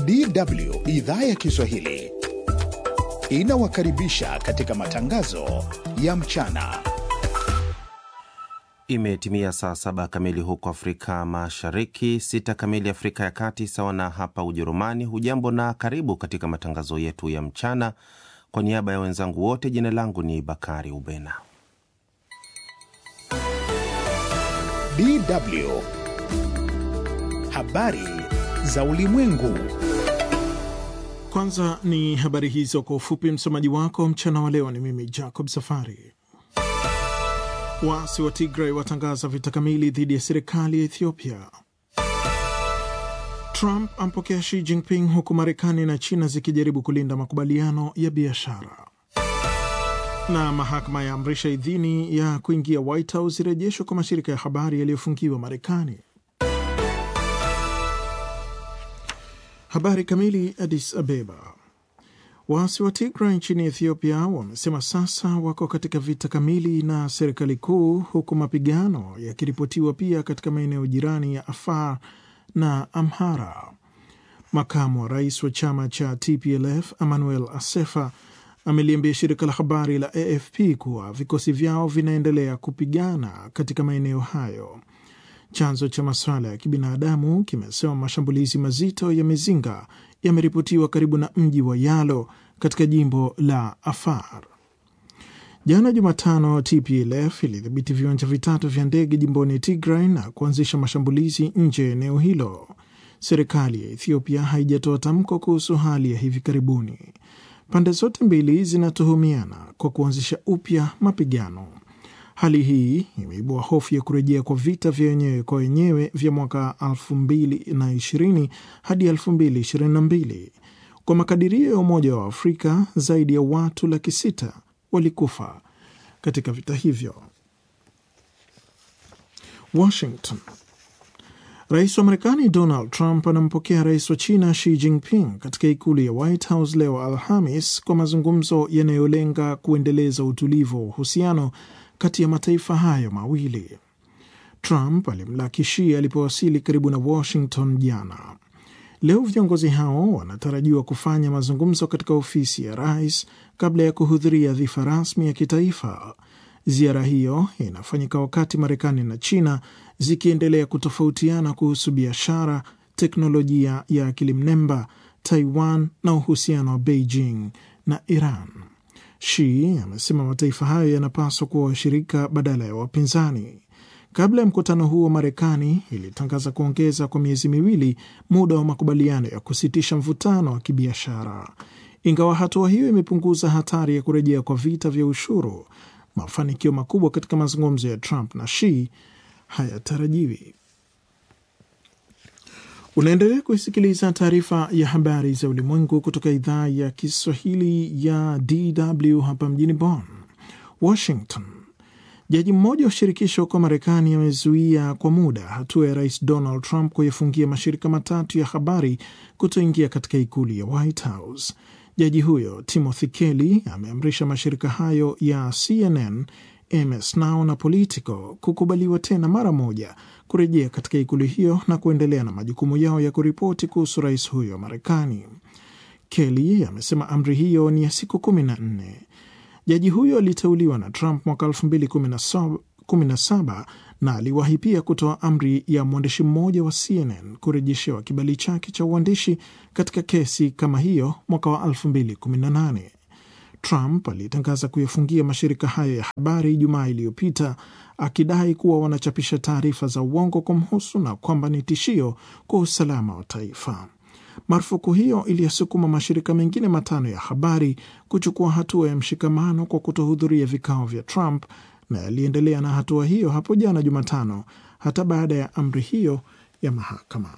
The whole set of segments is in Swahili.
DW idhaa ya Kiswahili inawakaribisha katika matangazo ya mchana. Imetimia saa saba kamili huko Afrika Mashariki, sita kamili Afrika ya Kati, sawa na hapa Ujerumani. Hujambo na karibu katika matangazo yetu ya mchana. Kwa niaba ya wenzangu wote, jina langu ni Bakari Ubena. DW habari za ulimwengu. Kwanza ni habari hizo kwa ufupi. Msomaji wako mchana wa leo ni mimi Jacob Safari. Waasi wa Tigray watangaza vita kamili dhidi ya serikali ya Ethiopia. Trump ampokea Xi Jinping huku Marekani na China zikijaribu kulinda makubaliano ya biashara. Na mahakama ya amrisha idhini ya kuingia White House irejeshwa kwa mashirika ya habari yaliyofungiwa Marekani. Habari kamili. Addis Abeba. Waasi wa Tigray nchini Ethiopia wamesema sasa wako katika vita kamili na serikali kuu, huku mapigano yakiripotiwa pia katika maeneo jirani ya Afar na Amhara. Makamu wa rais wa chama cha TPLF Emmanuel Asefa ameliambia shirika la habari la AFP kuwa vikosi vyao vinaendelea kupigana katika maeneo hayo. Chanzo cha masuala ya kibinadamu kimesema mashambulizi mazito ya mizinga yameripotiwa karibu na mji wa Yalo katika jimbo la Afar. Jana Jumatano, TPLF ilidhibiti viwanja vitatu vya ndege jimboni Tigray na kuanzisha mashambulizi nje ya eneo hilo. Serikali ya Ethiopia haijatoa tamko kuhusu hali ya hivi karibuni. Pande zote mbili zinatuhumiana kwa kuanzisha upya mapigano. Hali hii imeibua hofu ya kurejea kwa vita vya wenyewe kwa wenyewe vya mwaka 2020 hadi 2022. Kwa makadirio ya Umoja wa Afrika, zaidi ya watu laki sita walikufa katika vita hivyo. Washington. Rais wa Marekani Donald Trump anampokea rais wa China Xi Jinping katika ikulu ya White House leo Alhamis kwa mazungumzo yanayolenga kuendeleza utulivu wa uhusiano kati ya mataifa hayo mawili. Trump alimlaki Xi alipowasili karibu na Washington jana. Leo viongozi hao wanatarajiwa kufanya mazungumzo katika ofisi ya rais kabla ya kuhudhuria dhifa rasmi ya kitaifa. Ziara hiyo inafanyika wakati Marekani na China zikiendelea kutofautiana kuhusu biashara, teknolojia ya akili mnemba, Taiwan na uhusiano wa Beijing na Iran. Xi amesema mataifa hayo yanapaswa kuwa washirika badala ya wapinzani. Kabla ya mkutano huo, Marekani ilitangaza kuongeza kwa miezi miwili muda wa makubaliano ya kusitisha mvutano wa kibiashara. Ingawa hatua hiyo imepunguza hatari ya kurejea kwa vita vya ushuru, mafanikio makubwa katika mazungumzo ya Trump na Xi hayatarajiwi. Unaendelea kuisikiliza taarifa ya habari za ulimwengu kutoka idhaa ya Kiswahili ya DW hapa mjini Bonn. Washington. Jaji mmoja wa shirikisho huko Marekani amezuia kwa muda hatua ya rais Donald Trump kuyafungia mashirika matatu ya habari kutoingia katika ikulu ya White House. Jaji huyo Timothy Kelly ameamrisha mashirika hayo ya CNN, MS Now na Politico kukubaliwa tena mara moja kurejea katika ikulu hiyo na kuendelea na majukumu yao ya kuripoti kuhusu rais huyo wa Marekani. Kelly amesema amri hiyo ni ya siku kumi na nne. Jaji huyo aliteuliwa na Trump mwaka 2017 na aliwahi pia kutoa amri ya mwandishi mmoja wa CNN kurejeshewa kibali chake cha uandishi katika kesi kama hiyo mwaka wa 2018. Trump alitangaza kuyafungia mashirika hayo ya habari Ijumaa iliyopita akidai kuwa wanachapisha taarifa za uongo kumhusu na kwamba ni tishio kwa usalama wa taifa. Marufuku hiyo iliyosukuma mashirika mengine matano ya habari kuchukua hatua ya mshikamano kwa kutohudhuria vikao vya Trump na yaliendelea na hatua hiyo hapo jana Jumatano, hata baada ya amri hiyo ya mahakama.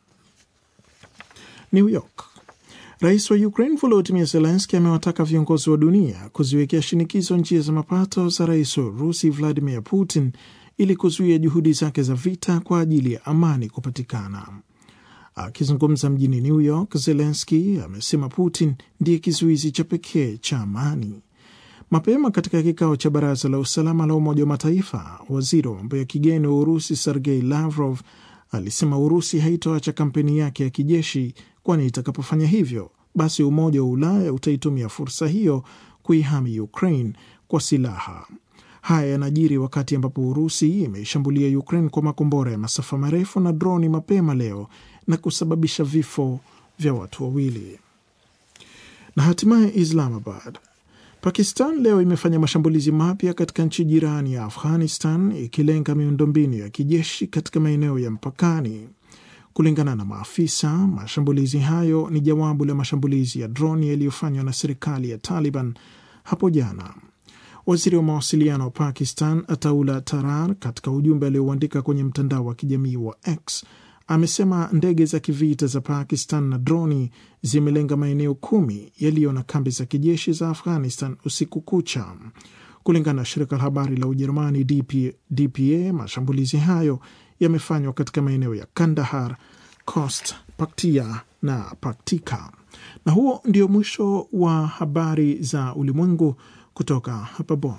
New York. Rais wa Ukraine Volodymyr Zelensky amewataka viongozi wa dunia kuziwekea shinikizo njia za mapato za rais wa Urusi Vladimir Putin ili kuzuia juhudi zake za vita kwa ajili ya amani kupatikana. Akizungumza mjini New York, Zelensky amesema Putin ndiye kizuizi cha pekee cha amani. Mapema katika kikao cha baraza la usalama la Umoja wa Mataifa, waziri wa mambo ya kigeni wa Urusi Sergei Lavrov alisema Urusi haitoacha kampeni yake ya kijeshi kwani itakapofanya hivyo, basi Umoja wa Ulaya utaitumia fursa hiyo kuihami Ukraine kwa silaha. Haya yanajiri wakati ambapo Urusi imeishambulia Ukraine kwa makombora ya masafa marefu na droni mapema leo na kusababisha vifo vya watu wawili. Na hatimaye Islamabad, Pakistan leo imefanya mashambulizi mapya katika nchi jirani ya Afghanistan ikilenga miundombinu ya kijeshi katika maeneo ya mpakani. Kulingana na maafisa, mashambulizi hayo ni jawabu la mashambulizi ya droni yaliyofanywa na serikali ya Taliban hapo jana. Waziri wa mawasiliano wa Pakistan Ataullah Tarar, katika ujumbe aliouandika kwenye mtandao wa kijamii wa X, amesema ndege za kivita za Pakistan na droni zimelenga maeneo kumi yaliyo na kambi za kijeshi za Afghanistan usiku kucha. Kulingana na shirika la habari la Ujerumani DP, DPA, mashambulizi hayo yamefanywa katika maeneo ya Kandahar, Khost, Paktia na Paktika. Na huo ndio mwisho wa habari za ulimwengu kutoka hapa Bonn.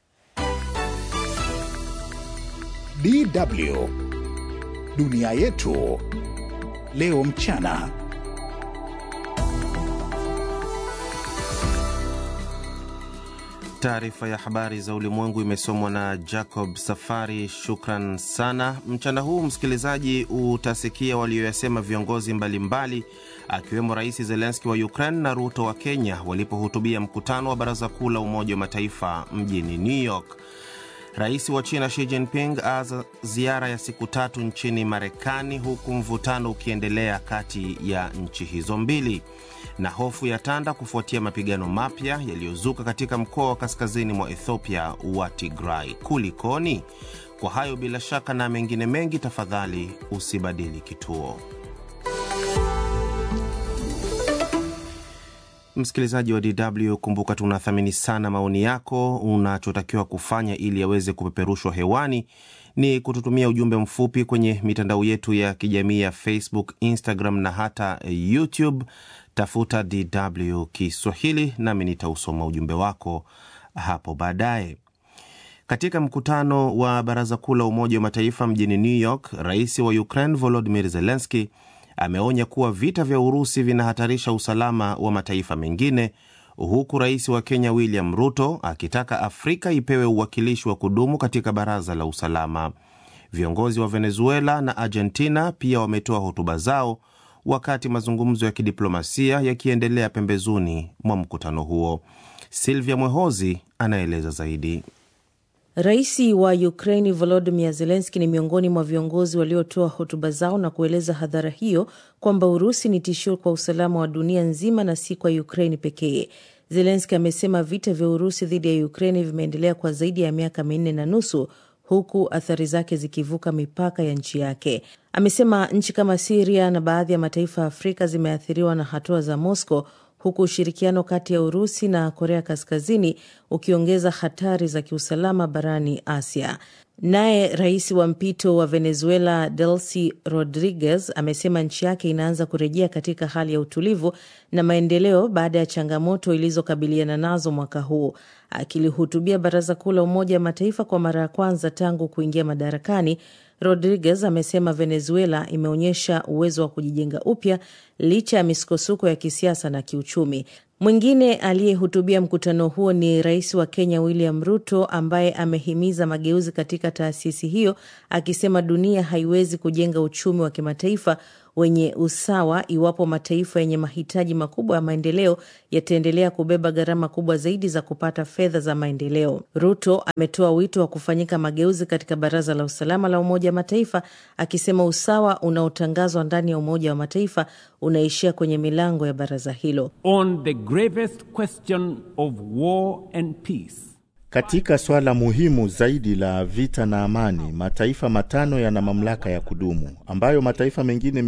DW dunia yetu leo mchana. Taarifa ya habari za ulimwengu imesomwa na Jacob Safari. Shukran sana. Mchana huu msikilizaji, utasikia walioyasema viongozi mbalimbali akiwemo Rais Zelenski wa Ukraine na Ruto wa Kenya walipohutubia mkutano wa Baraza Kuu la Umoja wa Mataifa mjini New York. Rais wa China Xi Jinping aanza ziara ya siku tatu nchini Marekani, huku mvutano ukiendelea kati ya nchi hizo mbili na hofu ya tanda kufuatia mapigano mapya yaliyozuka katika mkoa wa kaskazini mwa Ethiopia wa Tigray. Kulikoni? Kwa hayo bila shaka na mengine mengi, tafadhali usibadili kituo. Msikilizaji wa DW, kumbuka tunathamini sana maoni yako. Unachotakiwa kufanya ili yaweze kupeperushwa hewani ni kututumia ujumbe mfupi kwenye mitandao yetu ya kijamii ya Facebook, Instagram na hata YouTube. Tafuta DW Kiswahili nami nitausoma ujumbe wako hapo baadaye. Katika mkutano wa Baraza Kuu la Umoja wa Mataifa mjini New York, rais wa Ukraine Volodymyr Zelensky ameonya kuwa vita vya Urusi vinahatarisha usalama wa mataifa mengine, huku rais wa Kenya William Ruto akitaka Afrika ipewe uwakilishi wa kudumu katika Baraza la Usalama. Viongozi wa Venezuela na Argentina pia wametoa hotuba zao wakati mazungumzo ya kidiplomasia yakiendelea pembezoni mwa mkutano huo. Silvia Mwehozi anaeleza zaidi. Rais wa Ukraini Volodymyr Zelenski ni miongoni mwa viongozi waliotoa hotuba zao na kueleza hadhara hiyo kwamba Urusi ni tishio kwa usalama wa dunia nzima na si kwa Ukraini pekee. Zelenski amesema vita vya Urusi dhidi ya Ukraini vimeendelea kwa zaidi ya miaka minne na nusu huku athari zake zikivuka mipaka ya nchi yake. Amesema nchi kama Siria na baadhi ya mataifa ya Afrika zimeathiriwa na hatua za Moscow huku ushirikiano kati ya Urusi na Korea Kaskazini ukiongeza hatari za kiusalama barani Asia. Naye rais wa mpito wa Venezuela Delcy Rodriguez amesema nchi yake inaanza kurejea katika hali ya utulivu na maendeleo baada ya changamoto ilizokabiliana nazo mwaka huu. Akilihutubia Baraza Kuu la Umoja wa Mataifa kwa mara ya kwanza tangu kuingia madarakani, Rodriguez amesema Venezuela imeonyesha uwezo wa kujijenga upya licha ya misukosuko ya kisiasa na kiuchumi. Mwingine aliyehutubia mkutano huo ni rais wa Kenya William Ruto, ambaye amehimiza mageuzi katika taasisi hiyo, akisema dunia haiwezi kujenga uchumi wa kimataifa wenye usawa iwapo mataifa yenye mahitaji makubwa ya maendeleo yataendelea kubeba gharama kubwa zaidi za kupata fedha za maendeleo. Ruto ametoa wito wa kufanyika mageuzi katika Baraza la Usalama la Umoja wa Mataifa, akisema usawa unaotangazwa ndani ya Umoja wa Mataifa unaishia kwenye milango ya baraza hilo. On the gravest question of war and peace katika swala muhimu zaidi la vita na amani, mataifa matano yana mamlaka ya kudumu ambayo mataifa mengine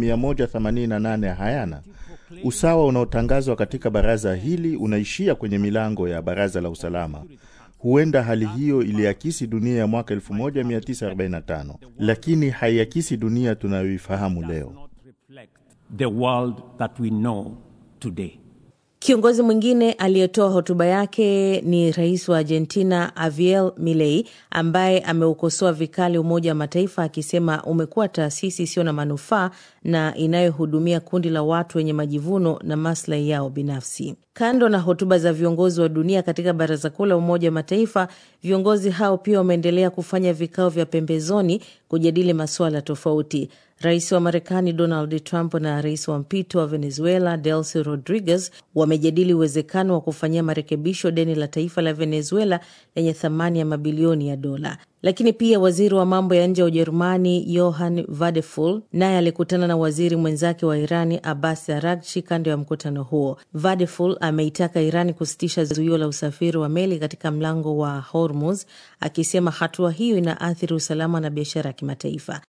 188 hayana. Usawa unaotangazwa katika baraza hili unaishia kwenye milango ya baraza la usalama. Huenda hali hiyo iliakisi dunia ya mwaka 1945 lakini haiakisi dunia tunayoifahamu leo. the world that we know today. Kiongozi mwingine aliyetoa hotuba yake ni rais wa Argentina Javier Milei ambaye ameukosoa vikali Umoja wa Mataifa akisema umekuwa taasisi isiyo na manufaa na inayohudumia kundi la watu wenye majivuno na maslahi yao binafsi. Kando na hotuba za viongozi wa dunia katika Baraza Kuu la Umoja wa Mataifa, viongozi hao pia wameendelea kufanya vikao vya pembezoni kujadili masuala tofauti. Rais wa Marekani Donald Trump na rais wa mpito wa Venezuela Delcy Rodriguez wamejadili uwezekano wa kufanyia marekebisho deni la taifa la Venezuela lenye thamani ya mabilioni ya dola. Lakini pia waziri wa mambo ya nje wa Ujerumani Johann Vadeful naye alikutana na waziri mwenzake wa Irani Abbas Araghchi kando ya mkutano huo. Vadeful ameitaka Irani kusitisha zuio la usafiri wa meli katika mlango wa Hormuz, akisema hatua hiyo inaathiri usalama na biashara ya kimataifa.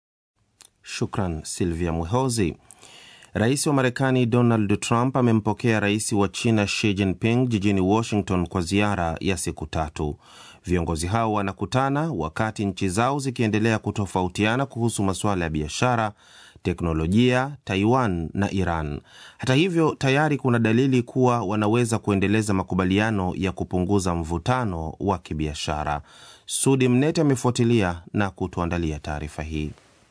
Shukran Silvia Mwehozi. Rais wa Marekani Donald Trump amempokea rais wa China Xi Jinping jijini Washington kwa ziara ya siku tatu. Viongozi hao wanakutana wakati nchi zao zikiendelea kutofautiana kuhusu masuala ya biashara, teknolojia, Taiwan na Iran. Hata hivyo, tayari kuna dalili kuwa wanaweza kuendeleza makubaliano ya kupunguza mvutano wa kibiashara. Sudi Mnete amefuatilia na kutuandalia taarifa hii.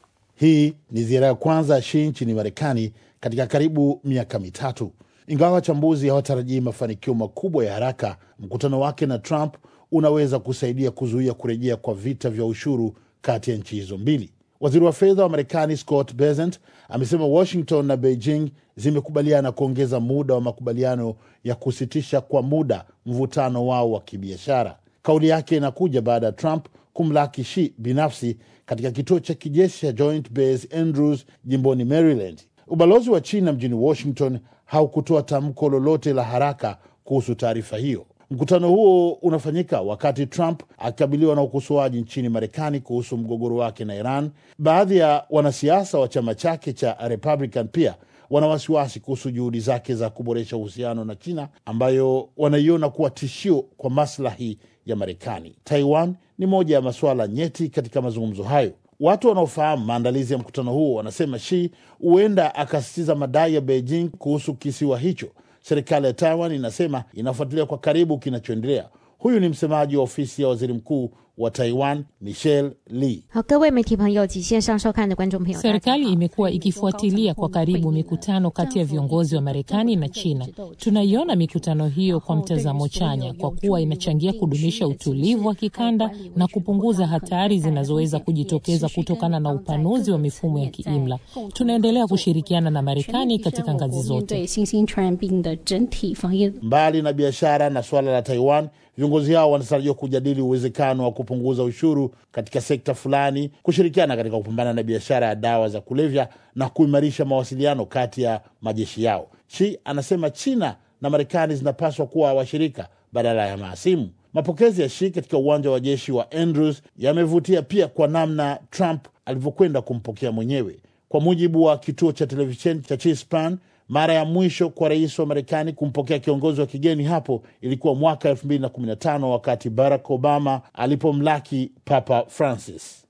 Hii ni ziara ya kwanza ya Xi nchini Marekani katika karibu miaka mitatu. Ingawa wachambuzi hawatarajii mafanikio makubwa ya haraka, mkutano wake na Trump unaweza kusaidia kuzuia kurejea kwa vita vya ushuru kati ya nchi hizo mbili. Waziri wa fedha wa Marekani Scott Bessent amesema Washington na Beijing zimekubaliana kuongeza muda wa makubaliano ya kusitisha kwa muda mvutano wao wa kibiashara. Kauli yake inakuja baada ya Trump kumlaki Xi binafsi katika kituo cha kijeshi cha Joint Base Andrews jimboni Maryland. Ubalozi wa China mjini Washington haukutoa tamko lolote la haraka kuhusu taarifa hiyo. Mkutano huo unafanyika wakati Trump akikabiliwa na ukosoaji nchini Marekani kuhusu mgogoro wake na Iran. Baadhi ya wanasiasa wa chama chake cha Republican pia wana wasiwasi kuhusu juhudi zake za kuboresha uhusiano na China ambayo wanaiona kuwa tishio kwa maslahi ya Marekani. Taiwan ni moja ya masuala nyeti katika mazungumzo hayo. Watu wanaofahamu maandalizi ya mkutano huo wanasema Xi huenda akasisitiza madai ya Beijing kuhusu kisiwa hicho. Serikali ya Taiwan inasema inafuatilia kwa karibu kinachoendelea. Huyu ni msemaji wa ofisi ya waziri mkuu wa Taiwan Michelle Lee. 好，各位媒体朋友及线上收看的观众朋友， Serikali imekuwa ikifuatilia kwa karibu mikutano kati ya viongozi wa Marekani na China. Tunaiona mikutano hiyo kwa mtazamo chanya, kwa kuwa inachangia kudumisha utulivu wa kikanda na kupunguza hatari zinazoweza kujitokeza kutokana na upanuzi wa mifumo ya kiimla. Tunaendelea kushirikiana na Marekani katika ngazi zote. 对新兴传染病的整体防疫 Mbali na biashara na suala la Taiwan, viongozi hao wanatarajiwa kujadili uwezekano wa kupunguza ushuru katika sekta fulani, kushirikiana katika kupambana na biashara ya dawa za kulevya na kuimarisha mawasiliano kati ya majeshi yao. Xi anasema China na Marekani zinapaswa kuwa washirika badala ya mahasimu. Mapokezi ya Xi katika uwanja wa jeshi wa Andrews yamevutia pia kwa namna Trump alivyokwenda kumpokea mwenyewe. Kwa mujibu wa kituo cha televisheni cha Chispan, mara ya mwisho kwa rais wa Marekani kumpokea kiongozi wa kigeni hapo ilikuwa mwaka 2015 wakati Barack Obama alipomlaki Papa Francis.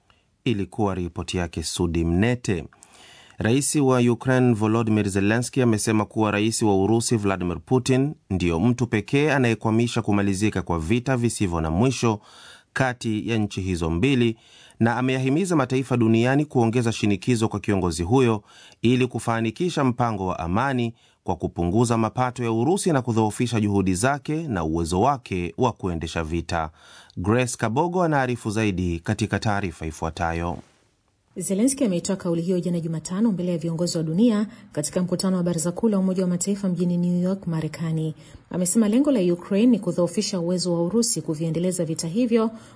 Ilikuwa ripoti yake Sudi Mnete. Rais wa Ukraine Volodimir Zelenski amesema kuwa rais wa Urusi Vladimir Putin ndiyo mtu pekee anayekwamisha kumalizika kwa vita visivyo na mwisho kati ya nchi hizo mbili, na ameyahimiza mataifa duniani kuongeza shinikizo kwa kiongozi huyo ili kufanikisha mpango wa amani kwa kupunguza mapato ya Urusi na kudhoofisha juhudi zake na uwezo wake wa kuendesha vita. Grace Kabogo anaarifu zaidi katika taarifa ifuatayo. Zelenski ameitoa kauli hiyo jana Jumatano mbele ya viongozi wa dunia katika mkutano wa baraza kuu la Umoja wa Mataifa mjini New York, Marekani. Amesema lengo la Ukraine ni kudhoofisha uwezo wa Urusi kuviendeleza vita hivyo